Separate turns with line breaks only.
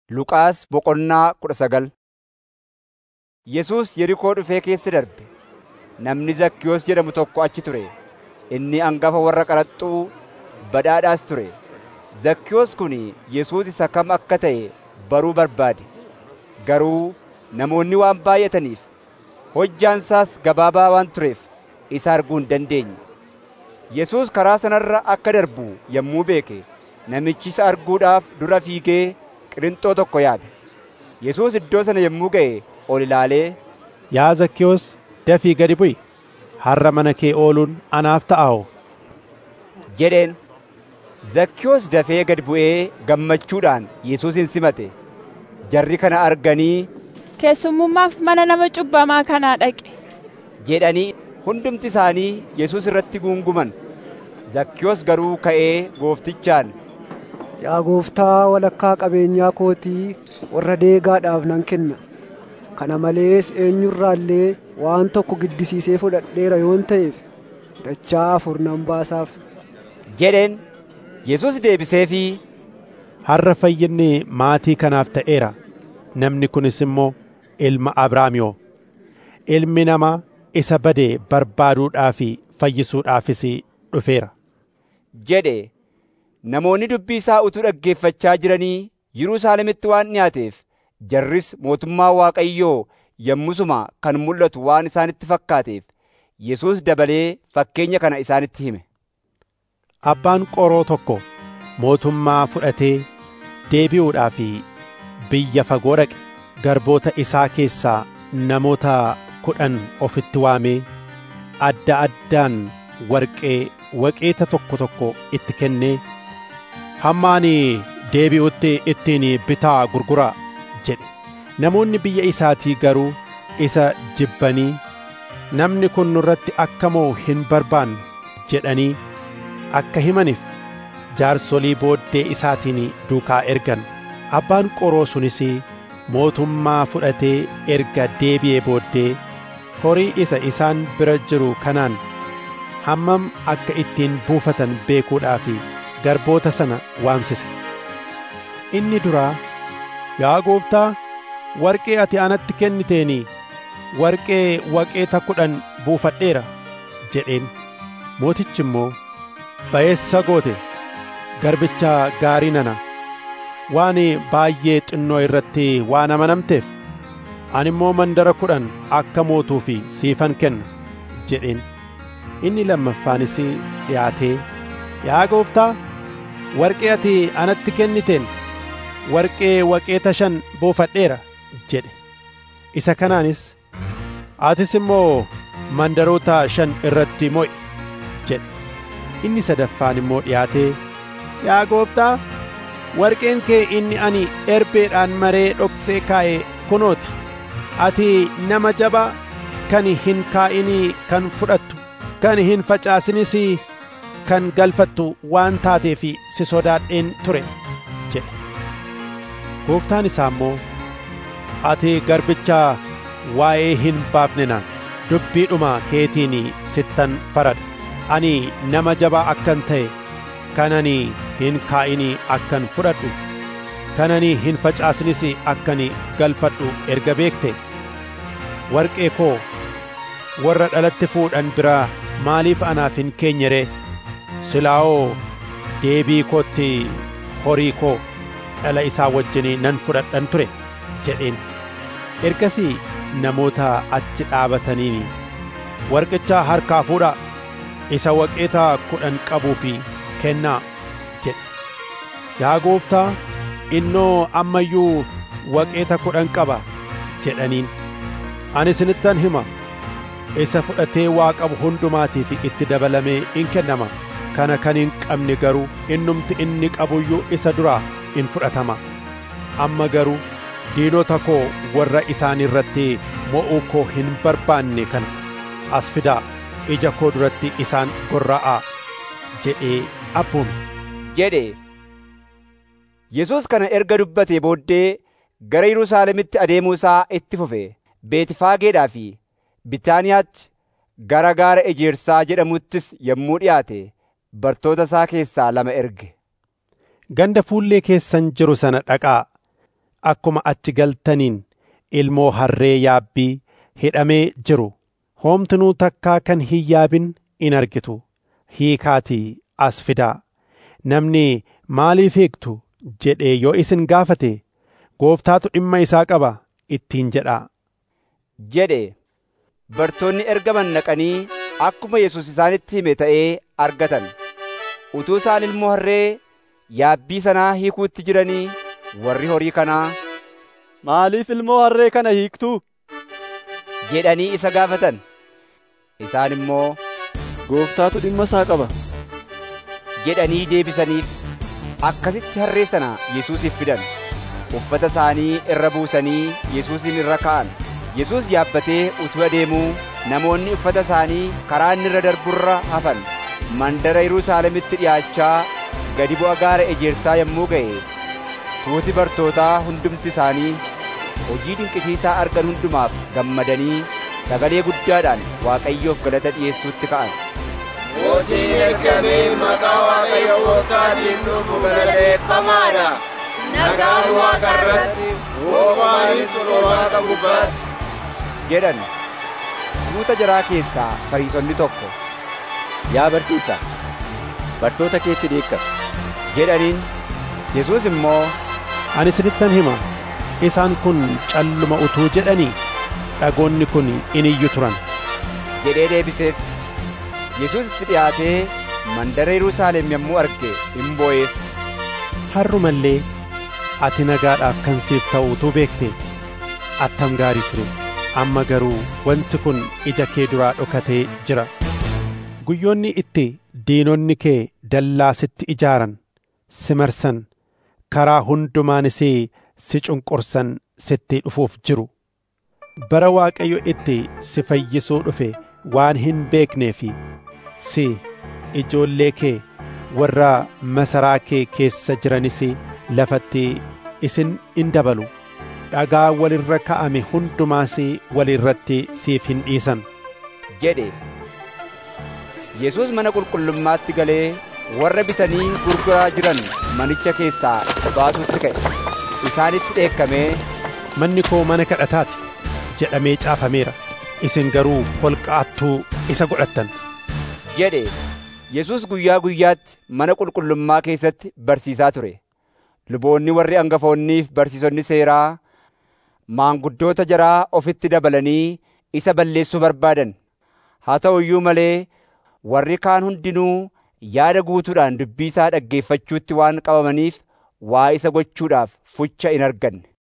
Luqaas boqonnaa kudha sagal Yesuus Yerikoo dhufee keessa darbe. Namni Zakkiyoos jedhamu tokko achi ture. Inni hangafa warra qaraxxuu badhaadhaas ture. Zakkiyoos kun Yesuus isa kam akka ta'e baruu barbaade. Garuu namoonni waan baay'ataniif hojjaan isaas gabaabaa waan tureef isa arguu hin dandeenye. Yesuus karaa sanarra akka darbu yommuu beeke namichi isa arguudhaaf dura fiigee qirintoo tokko yaabe. Yesuus iddoo sana yommuu ga'e ol ilaalee,
Yaa Zakkiyoos dafii gadi bu'i. Har'a mana kee ooluun anaaf ta'aa
jedheen. Zakkiyoos dafee gad bu'ee gammachuudhaan Yesuusin simate. Jarri kana arganii
Keessummummaaf mana nama cubbamaa kanaa dhaqe.
jedhanii hundumti isaanii Yesuus irratti guunguman. Zakkiyoos garuu ka'ee gooftichaan,
Yaa gooftaa walakkaa qabeenyaa kootii warra deegaadhaaf nan kenna. Kana malees eenyurraallee waan tokko giddisiisee fudhadheera yoon ta'eef dachaa afur nan baasaaf.
jedheen. Yesuus deebiseefii,
Har'a fayyinni maatii kanaaf ta'eera. Namni kunis immoo ilma Abrahaamiyoo. Ilmi namaa isa bade barbaaduudhaa fi fayyisuudhaafis dhufeera.
jedhe. Namoonni dubbii isaa utuu dhaggeeffachaa jiranii Yerusaalemitti waan dhiyaateef jarris mootummaa Waaqayyoo yommusuma kan mul'atu waan isaanitti fakkaateef Yesuus dabalee fakkeenya kana isaanitti hime.
Abbaan qoroo tokko mootummaa fudhatee deebi'uudhaaf biyya fagoo dhaqe. Garboota isaa keessaa namoota kudhan ofitti waamee adda addaan warqee waqeeta tokko tokko itti kennee hamma ani deebi'utti ittiin bitaa gurguraa jedhe. Namoonni biyya isaatii garuu isa jibbanii namni kun nurratti akka mo'u hin barbaannu jedhanii akka himaniif jaarsolii booddee isaatiin duukaa ergan. Abbaan qoroo sunis mootummaa fudhatee erga deebi'ee booddee horii isa isaan bira jiru kanaan hammam akka ittiin buufatan beekuudhaaf garboota sana waamsise. Inni duraa, Yaa gooftaa, warqee ati anatti kenniteeni warqee waqeeta kudhan buufadheera jedheen. Mootichi immoo, Ba'eessa goote, garbicha gaarii nana, waan baay'ee xinnoo irratti waan amanamteef, ani immoo mandara kudhan akka mootuuf siifan kenna jedheen. Inni lammaffaanis dhiyaatee, Yaa gooftaa, warqee ati anatti kenniteen warqee waqeeta shan buufadheera jedhe. Isa kanaanis, atis immoo mandaroota shan irratti mo'i jedhe. Inni sadaffaan immoo dhiyaatee, Yaa gooftaa, warqeen kee inni ani erbeedhaan maree dhoksee kaa'e kunooti. Ati nama jabaa kan hin kaa'inii kan fudhattu, kan hin facaasinis kan galfattu waan taateef si sodaadheen ture jedhe. Gooftaan isaa immoo, Ati garbicha waa'ee hin baafne naan dubbiidhuma keetiin sittan faradha. Ani nama jabaa akkan ta'e kan ani hin kaa'inii akkan fudhadhu kan ani hin facaasinis akkan galfadhu erga beekte warqee koo warra dhalatti fuudhan biraa maaliif anaaf hin keenye ree silaa'oo deebii kootti horii koo dhala isaa wajjin nan fudhadhan ture jedheen ergasii namoota achi dhaabataniin warqicha harkaa fuudhaa isa waqeeta kudhan qabuu fi kennaa jedhe. Yaa gooftaa, innoo amma iyyuu waqeeta kudhan qaba jedhaniin. Ani isinittan hima, isa fudhatee waa qabu hundumaatiif itti dabalamee in kennama. Kana kan hin qabne garuu innumti inni qabuyyuu isa duraa in fudhatama. Amma garuu diinota koo warra isaan irratti mo'uu koo hin barbaanne kana as fidaa. ija koo duratti isaan gorra'aa jedhee abboome.
jedhe. Yesuus kana erga dubbatee booddee gara Yerusaalemitti adeemuu isaa itti fufe. Beetifaageedhaa fi Bitaaniyaatti gara gaara ejersaa jedhamuttis yommuu dhiyaate bartoota isaa keessaa lama erge.
Ganda fuullee keessan jiru sana dhaqaa akkuma achi galtaniin ilmoo harree yaabbii hidhamee jiru hoomtinuu takkaa kan hin yaabin in argitu hiikaatii as fidaa namni maaliif hiiktu jedhee yoo isin gaafate gooftaatu dhimma isaa qaba ittiin jedhaa
jedhe bartoonni ergaman naqanii akkuma Yesuus isaanitti hime ta'ee argatan utuu isaan ilmoo harree yaabbii sanaa hiikuutti jiranii warri horii kanaa
Maaliif ilmoo harree kana hiiktuu?
jedhanii isa gaafatan isaan immoo
Gooftaatu dhimma isaa qaba.
jedhanii deebisaniif akkasitti harree sana Yesuusiif fidan uffata isaanii irra buusanii Yesuusin irra kaa'an Yesuus yaabbatee utuu adeemuu namoonni uffata isaanii karaa inni irra darburra hafan mandara Yerusaalemitti dhi'aachaa gadi bu'a gaara ejersaa yommuu ga'e tuuti bartootaa hundumti isaanii hojii dinqisiisaa argan hundumaaf gammadanii sagalee guddaadhaan Waaqayyoof galata dhi'eessuutti ka'an.
Mootiin ergamee maqaa Waaqayyo gooftaatiin dhufu galateeffamaadha. Nagaan Waaqa irratti, hoomaanis Waaqa gubbaatti.
jedhan tuuta jaraa keessaa fariisonni tokko
Yaa barsiisaa, bartoota keetti dheekkami.
jedhaniin Yesuus immoo
ani isinittan hima isaan kun calluma utuu jedhanii dhagoonni kun in iyyu turan
jedhee deebiseef Yesuus itti dhiyaatee mandara Yerusaalem yommuu arge in boo'eef
har'umallee ati nagaadhaaf kan siif ta'u utuu beekte attam gaarii ture amma garuu wanti kun ija kee duraa dhokatee jira guyyoonni itti diinonni kee dallaa sitti ijaaran si marsan karaa hundumaanis si cunqursan sitti dhufuuf jiru bara waaqayyo itti si fayyisuu dhufe waan hin beeknee fi si ijoollee kee warra masaraa kee keessa jiranis lafatti isin in dabalu dhagaa walirra ka'ame hundumaas walirratti siif hin dhiisan
jedhe Yesuus mana qulqullummaatti galee warra bitanii gurguraa jiran manicha keessaa baasuutti ka'e isaanitti dheekkamee
manni koo mana kadhataati jedhamee caafameera isin garuu holqaattuu isa godhattan
jedhe Yesuus guyyaa guyyaatti mana qulqullummaa keessatti barsiisaa ture luboonni warri hangafoonniif barsiisonni seeraa maanguddoota jaraa ofitti dabalanii isa balleessuu barbaadan haa ta'u iyyuu malee warri kaan hundinuu yaada guutuudhaan dubbii isaa dhaggeeffachuutti waan qabamaniif waa isa gochuudhaaf fucha in arganne